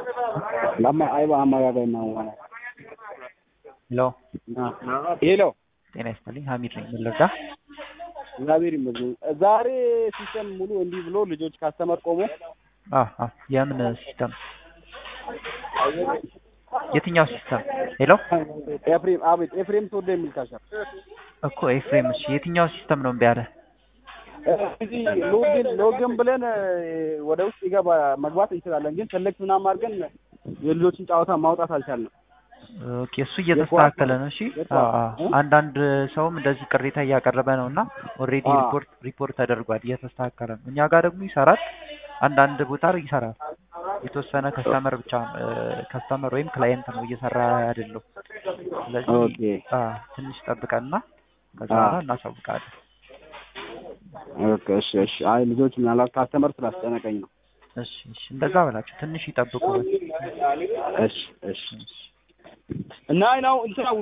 lama ai ba አመጋገብ ነው ማለት ሄሎ ሄሎ ጤና ይስጥልኝ ሀሚድ ነኝ ምን ልርዳ እግዚአብሔር ይመስገን ዛሬ ሲስተም ሙሉ እንዲህ ብሎ ልጆች ካስተመር ቆሞ አ አ የምን ሲስተም የትኛው ሲስተም ሄሎ ኤፍሬም አቤት ኤፍሬም ተወደ የሚል ካሻ እኮ ኤፍሬም እሺ የትኛው ሲስተም ነው እምቢ ያለ እዚህ ሎግን ሎግን ብለን ወደ ውስጥ ይገባ መግባት እንችላለን፣ ግን ሰሌክት ምናምን አድርገን የልጆችን ጨዋታ ማውጣት አልቻልንም። ኦኬ እሱ እየተስተካከለ ነው። እሺ የጠዋት- አ- አ- እ? አንዳንድ ሰውም እንደዚህ ቅሬታ እያቀረበ ነው እና ኦልሬዲ አ። ሪፖርት ሪፖርት ተደርጓል እየተስተካከለ ነው። እኛ ጋር ደግሞ ይሰራል፣ አንዳንድ ቦታ ይሰራል። የተወሰነ ከስተመር ብቻ ከስተመር ወይም ክላይንት ነው እየሰራ አይደለው። ስለዚህ ኦኬ አ፣ ትንሽ ጠብቀንና ከዛ አ። በኋላ እናሳውቃለን። ኦኬ እሺ እሺ። አይ ልጆች ምናልባት ካስተመር ስላስጨነቀኝ ነው። እሺ እሺ፣ እንደዛ በላቸው ትንሽ ይጠብቁ። እሺ እሺ። እና አይ ነው እንትና